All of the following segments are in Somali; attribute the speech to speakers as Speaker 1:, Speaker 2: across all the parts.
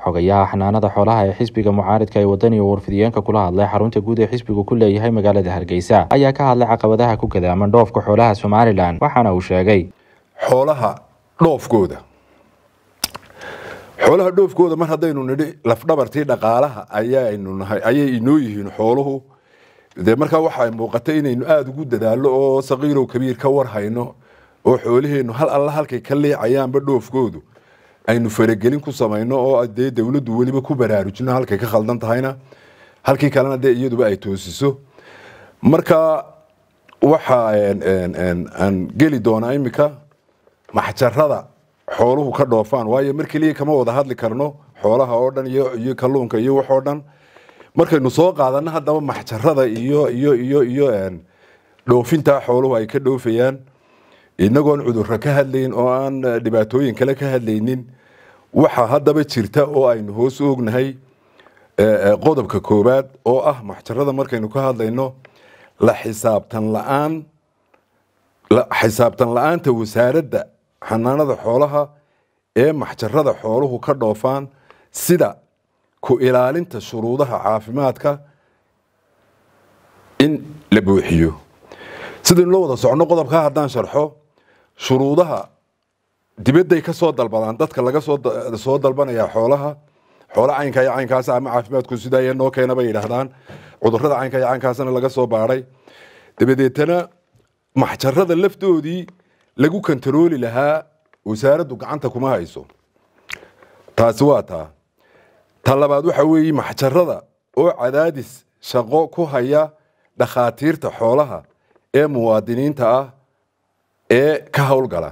Speaker 1: xogayaha xanaanada xoolaha ee xisbiga mucaaridka ee wadani oo warfidiyeenka kula hadlay xarunta guud ee xisbigu ku leeyahay magaalada hargeysa ayaa ka hadlay caqabadaha ku gadaaman dhoofka xoolaha somalilan waxaana uu sheegay
Speaker 2: xoolaha dhoofkooda xoolaha dhoofkooda mar haddaynu nidhi lafdhabartii dhaqaalaha ayaynu nahay ayay inoo yihiin xooluhu dee markaa waxay muuqatay inaynu aada ugu dadaallo oo saqiirow kabiir ka war hayno oo xoolaheennu hal alla halkay ka leecayaanba dhoofkoodu aynu faragelin ku samayno oo dee dowladdu weliba ku baraarujino halkay ka khaldan tahayna halkii kalena dee iyaduba ay toosiso marka waxa aan geli doonaa imika maxjarada xooluhu ka dhoofaan waayo mar keliya kama wada hadli karno xoolaha oo dhan iyo kalluunka iyo waxoo dhan markaynu soo qaadano haddaba maxjarada iyo iyo iyo iyo dhoofintaa xooluhu ay ka dhoofayaan inagoon cudurro ka hadlayn oo aan dhibaatooyin kale ka hadlaynin waxa haddaba jirta oo aynu hoos ognahay qodobka koowaad oo ah maxjarada markaynu ka hadlayno la xisaabtan la-aan xisaabtan la-aanta wasaaradda xanaanada xoolaha ee maxjarada xooluhu ka dhoofaan sida ku ilaalinta shuruudaha caafimaadka in la buuxiyo sidaynu la wada socno qodobkaa haddaan sharxo shuruudaha dibadday ka soo dalbadaan dadka laga soo dalbanaya xoolaha xoolo caynka iyo caynkaas ama caafimaadku sidaa noo keena bay yidhaahdaan cudurrada caynka iyo caynkaasna laga soo baadhay dabadeetana maxjarada laftoodii lagu kantarooli lahaa wasaaraddu gacanta kuma hayso taasi waa taa ta labaad waxa weeye maxjarada oo cadaadis shaqo ku haya dhakhaatiirta xoolaha ee muwaadiniinta ah ee ka howlgala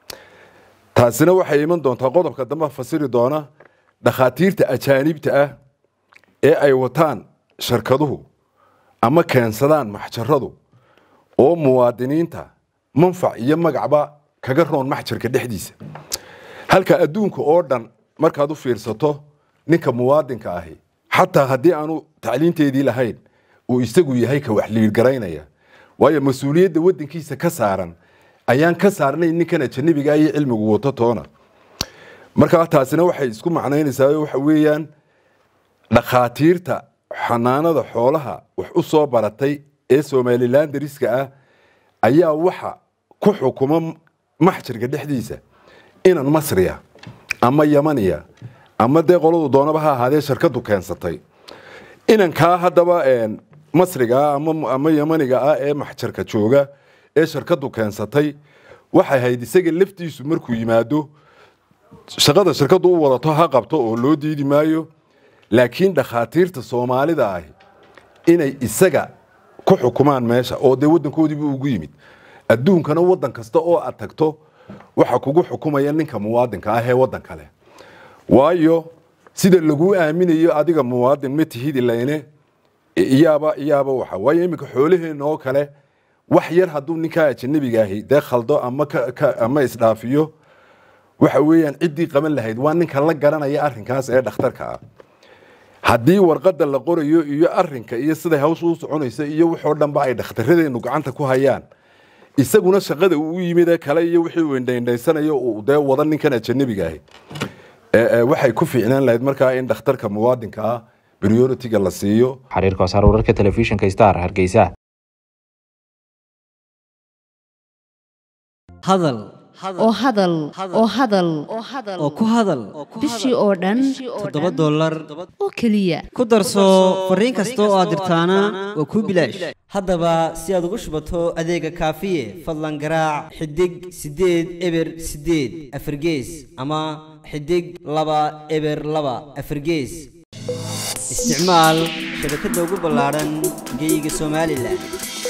Speaker 2: taasina waxay iman doontaa qodobka dambe fasiri doona dhakhaatiirta ajaanibta ah ee ay wataan shirkaduhu ama keensadaan maxjaradu oo muwaadiniinta manfac iyo magacba kaga roon maxjarka dhexdiisa halka adduunka oo dhan markaad u fiirsato ninka muwaadinka ahi xataa haddii aanu tacliinteedii lahayn uu isagu yahay ka wax liirgaraynaya waayo mas-uuliyadda wadankiisa ka saaran ayaan ka saarnayn ninkan ajanabiga iyo cilmigu wato toona markaa taasina waxay isku macnaynaysaa waxa weeyaan dhakhaatiirta xanaanada xoolaha wax u soo baratay ee somalilan dariska ah ayaa waxa ku xukuma maxjarka dhexdiisa inan masriya ama yamaniya ama dee qoladu doonaba ha ahaadee shirkadu keensatay inankaa haddaba masriga ama yamaniga ah ee maxjarka jooga ee shirkadu keensatay waxay hayd isaga laftiisu markuu yimaado shaqada shirkadu u wadato ha qabto oo loo diidi maayo laakiin dhakhaatiirta soomaalida ahi inay isaga ku xukumaan meesha oo dee wadankoodiibu ugu yimid adduunkana wadan kasta oo aad tagto waxa kugu xukumaya ninka muwaadinka ah ee wadan kale waayo sida laguu aaminayo adiga muwaadin ma tihidi layne iyaaba iyaaba waxa waayo iminka xoolaheena oo kale wax yar hadduu ninkaa ajanabiga ahi dee khaldo ama ama isdhaafiyo waxa weeyaan ciddii qaban lahayd waa ninka la garanaya arrinkaas ee dhakhtarka ah haddii warqadda la qorayo iyo arinka iyo siday hawsha u soconaysa iyo waxoo dhanba ay dhakhtaradeennu gacanta ku hayaan isaguna shaqada uu u yimid ee kale iyo wixii uu indhaindhaysanayo uu dee wada ninkan ajanabiga ahi waxay ku fiicnaan lahayd markaa in dhakhtarka muwaadinka ah prioritiga la siiyo
Speaker 1: xariirka wasaar wararka telefishinka star hargeysa
Speaker 3: hadal
Speaker 4: oo hadal oo hadal
Speaker 3: oo ku hadal
Speaker 4: bishii oo dhan
Speaker 3: toddoba dollar
Speaker 4: oo keliya
Speaker 3: ku darso fariin kasta oo aad dirtaana waa kuu bilaash haddaba si aad ugu shubato adeega kaafiye fadlan garaac xidig siddeed eber siddeed afargees ama xidig laba eber laba afargees isticmaal shabakadda ugu ballaadhan geyga somalilan